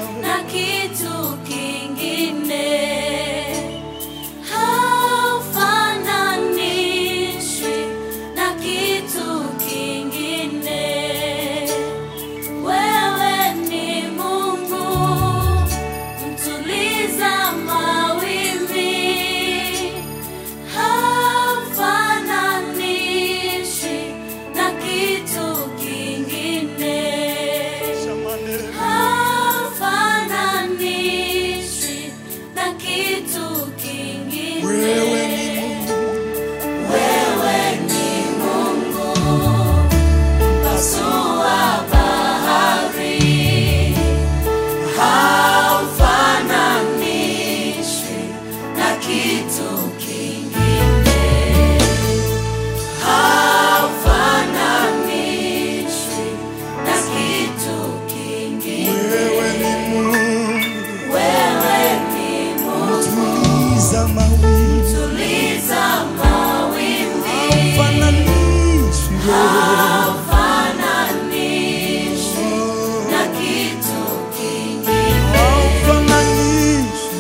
na kitu kingine haufananishwi na kitu kingine. Wewe ni Mungu mtuliza mawimbi, haufananishwi na kitu kingine haufananishwi na kitu kingine. Wewe ni Mungu, Wewe ni Mungu mpasua bahari, haufananishwi na kitu kingine, haufananishwi na kitu kingine. wewe ni Mungu, Wewe ni Mungu, tuliza mawimbi, tuliza mawimbi, fananishi haufananishwi na kitu kingine, fananishi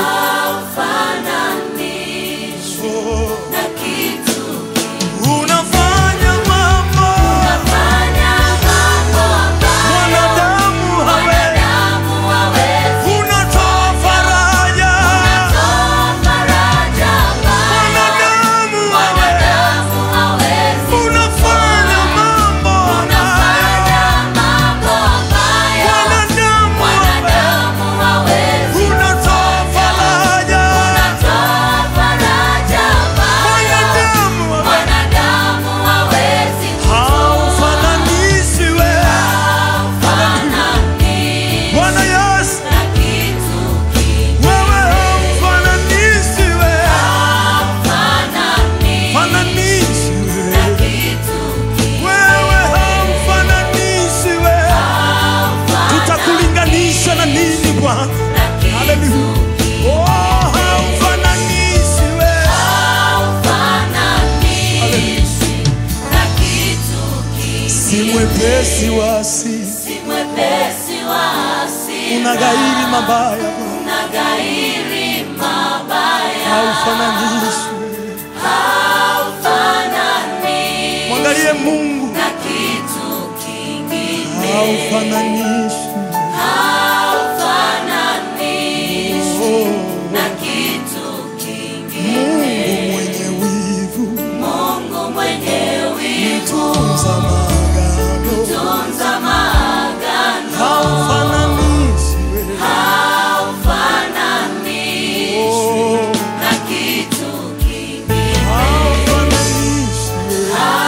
haufananishwi na kitu kingine. unafanya mambo Unafanya mambo ambayo mwanadamu hawezi, wanadamu hawezi. unatoa faraja Unatoa faraja ambayo mwanadamu hawezi, wanadamu hawezi. unafanya mambo Unafanya mambo ambayo mwanadamu hawezi, wanadamu hawezi. unatoa faraja Unatoa faraja ambayo mwanadamu hawezi. wanadamu hawezi. Haufananishi wewe Haufananishwi Bwana Yesu, na kitu kingine. wewe haufananishi wewe, Haufananishwi fananishi na wewe, kitu kingine. wewe haufananishi wewe, tutakulinganisha na nini Bwana? Na kitu Haleluya. Oh, haufananishi wewe, haufananishwi na kitu kingine. si mwepesi wa asili, Si mwepesi wa hasira, unaghairi mabaya Bwana, unaghairi mabaya, haufananishi wewe. haufananishwi Mwangalie Mungu, na kitu kingine, haufananishi haufananishwi oh. na kitu kingine. Mungu mwenye wivu, Mungu mwenye wivu, tunza maagano, tunza maagano, haufananishi wewe. haufananishwi Oh, na kitu kingine. haufananishi wewe.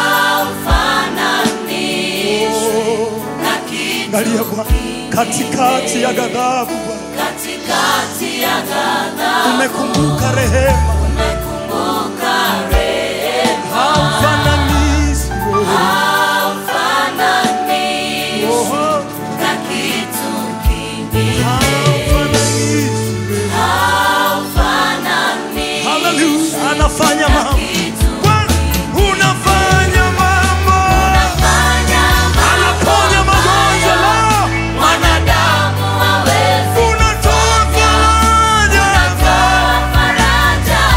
Haufananishwi Oh, na kitu Angalia Bwana, katikati ya ghadhabu Bwana, katikati ya ghadhabu umekumbuka rehema, umekumbuka rehema, haufananishi wewe. haufananishwi Oh, na kitu kingine, haufananishi wewe. haufananishwi Haleluya, anafanya mambo kitu Bwana, unafanya mambo, fanya anaponya magonjwa leo, mwanadamu hawezi unatoa faraja kutoa faraja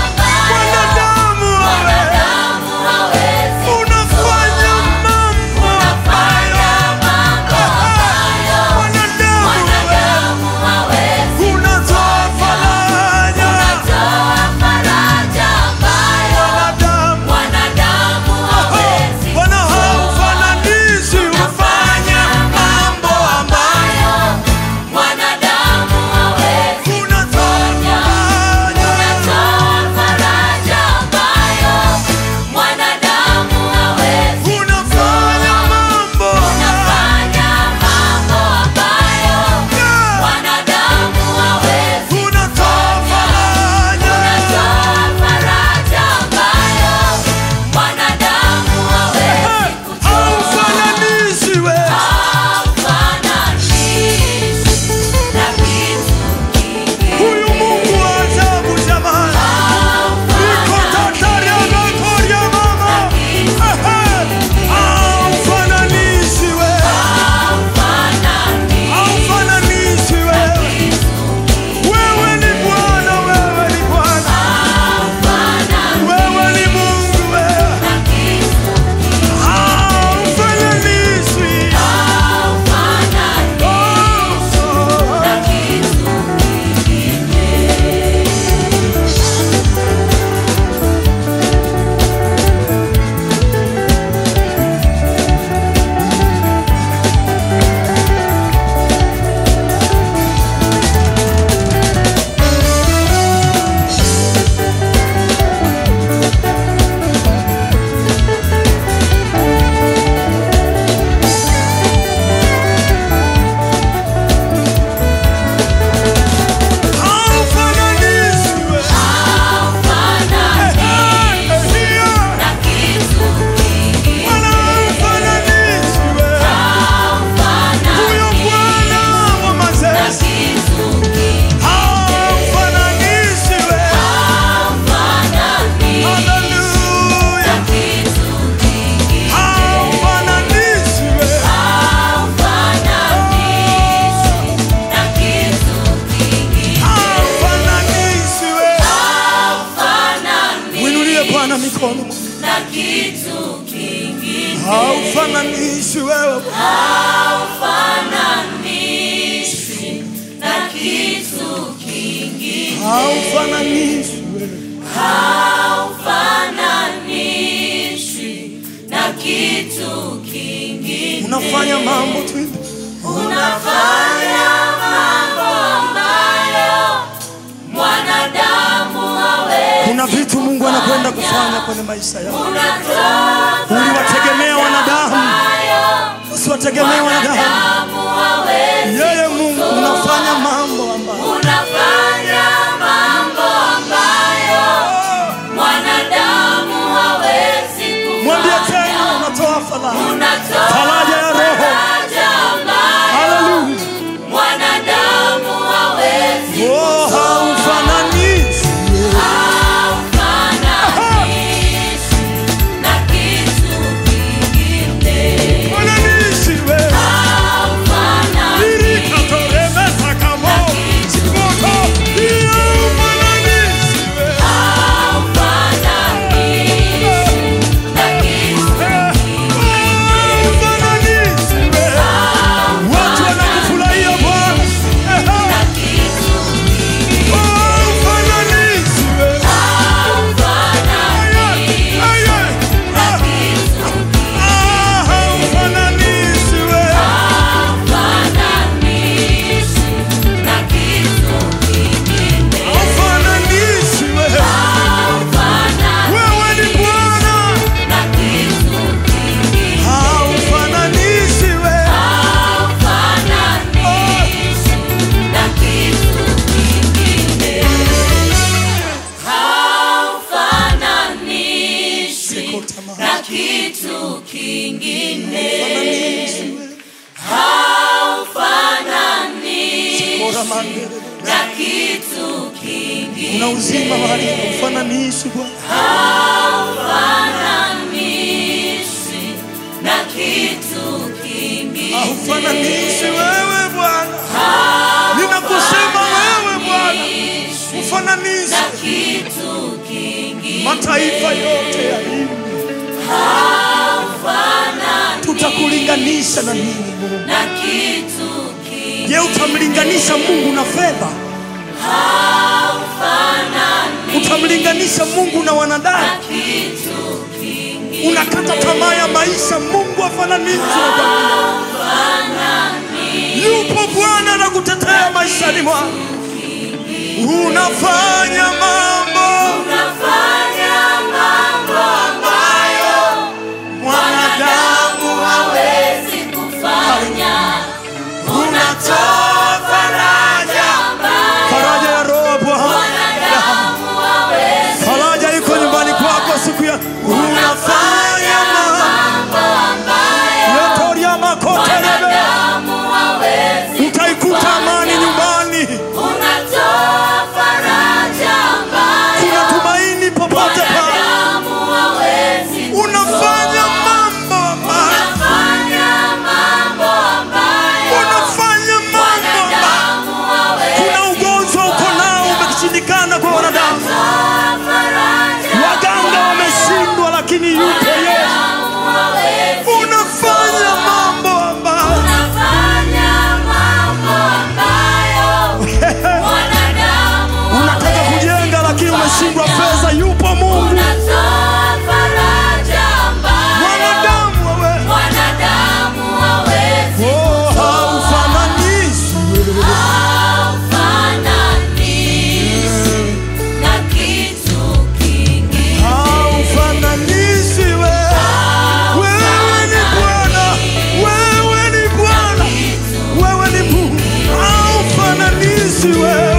haufananishi wewe haufananishwi na kitu kingine, haufananishi wewe haufananishwi na kitu kingine. unafanya mambo tu Unafanya mambo ambayo mwanadamu hawezi. kuna vitu mungu anakwenda kufanya kwenye maisha yako Unatoa uliwategemea wanadamu ambayo usiwategemee wanadamu mwanadamu hawezi. yeye mungu unafanya mambo ambayo Unafanya mambo ambayo mwanadamu hawezi mwambie kufanya. tena unatoa faraja Unatoa Faraja ya roho. faraja ambayo haleluya mwanadamu hawezi oh haufananishi haufananishi na kitu kingine. fananishi wewe Haufananishi Irikatoremesa kamo Chimoto Iyo fananishi wewe Haufananishi wewe Watu wanakufurahia Bwana Haufananishi wewe Aye, aye. Ah, haufananishi wewe Haufananishi wewe Wewe ni Bwana Haufananishi wewe Na kitu kingine Haufananishi wewe haufananishi Bora mandere na kitu kingine Una uzima mahali haufananishi Bwana haufananishi na kitu kingine haufananishi wewe Bwana, ninakusema wewe Bwana, ufananishe na kitu kingine mataifa yote ya hii, tutakulinganisha na nini Mungu? na kitu kingine Je, utamlinganisha Mungu na fedha? Utamlinganisha Mungu na wanadamu? kitu kingine Unakata tamaa ya maisha, Mungu afananishwe na Bwana. Yupo Bwana anakutetea maishani mwako, unafanya mambo unafanya mambo ambayo mwanadamu hawezi kufanya unatoa faraja, ambayo faraja ya roho Bwana, mwanadamu hawezi faraja iko nyumbani kwako siku ya unafanya mambo mambo ambayo yotoria makotelebe, mwanadamu hawezi utaikuta amani nyumbani, unatoa faraja ambayo kuna tumaini popote pale, mwanadamu hawezi unafanya mambo ambayo unafanya mambo ambayo unafanya mambo ambayo mwanadamu hawezi kuna ugonjwa uko nao umeshindikana kwa wanadamu, Unatoa faraja waganga wameshindwa, lakini yupo Yesu. mwanadamu hawezi Unafanya mambo ambayo unafanya mambo ambayo mwanadamu unataka kujenga, lakini umeshindwa fedha. Yupo Mungu, unatoa faraja ambayo mwanadamu wewe, mwanadamu hawezi oh, haufananishi haufananishi na kitu kingine haufananishi wewe. Wewe ni Bwana, wewe ni Bwana, wewe ni Mungu, haufananishi wewe. Wewe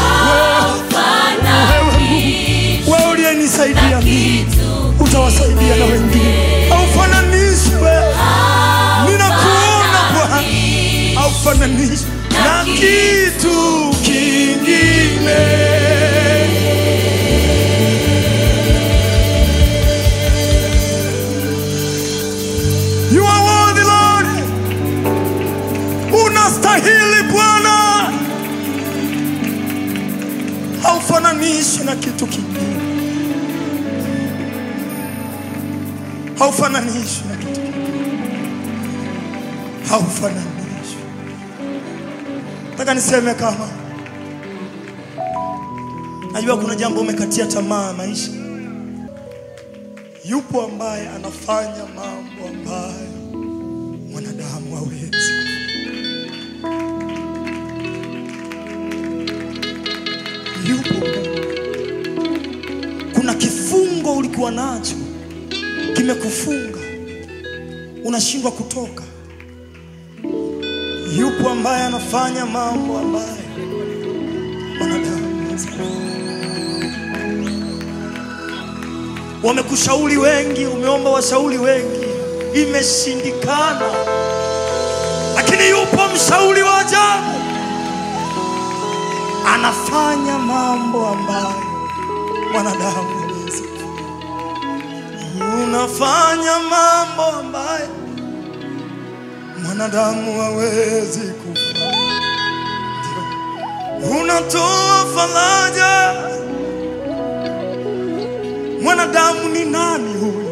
Mungu, wewe uliyenisaidia mimi utawasaidia na wengine. Haufananishi wewe, ninakuona Bwana, haufananishi na kitu kingine. You are worthy Lord, unastahili Bwana, haufananishi na kitu kingine, haufananishi na kitu kingine. haufananishwi. Nataka niseme kama najua kuna jambo umekatia tamaa maisha, yupo ambaye anafanya mambo ambayo mwanadamu hawezi. Yupo. Kuna kifungo ulikuwa nacho kimekufunga, unashindwa kutoka. Yupo ambaye anafanya mambo ambayo mwanadamu hawezi. Wamekushauri wengi, umeomba washauri wengi, imeshindikana, lakini yupo mshauri wa ajabu, anafanya mambo ambayo mwanadamu hawezi. Unafanya mambo ambayo mwanadamu hawezi kufanya. Unatoa faraja mwanadamu ni nani huyu?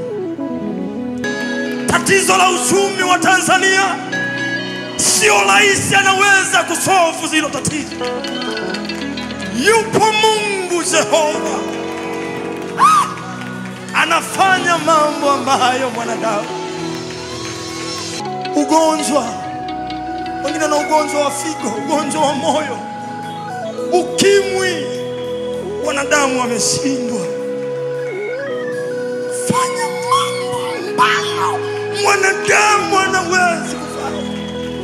Tatizo la uchumi wa Tanzania sio rais anaweza kusolve hilo tatizo. Yupo Mungu Jehova Ah! anafanya mambo ambayo mwanadamu. Ugonjwa, wengine na ugonjwa wa figo, ugonjwa wa moyo, ukimwi, wanadamu wameshindwa fanya mambo ambayo mwanadamu anawezi kufanya.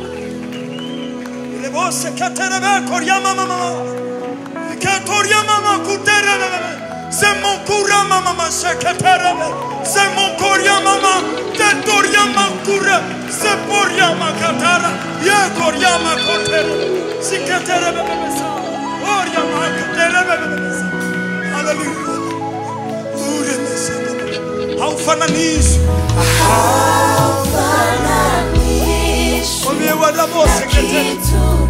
Ile bose katerebe koryama mama katoryama makuterebe semokura mama masheketerebe semokoryama mama tetoryama kure seporyama katara ye koryama kotere siketerebe bebesa oryama katerebe bebesa haleluya ure mesaka haufananishwi Haufananishwi Mwambie wadabose na ketere kitu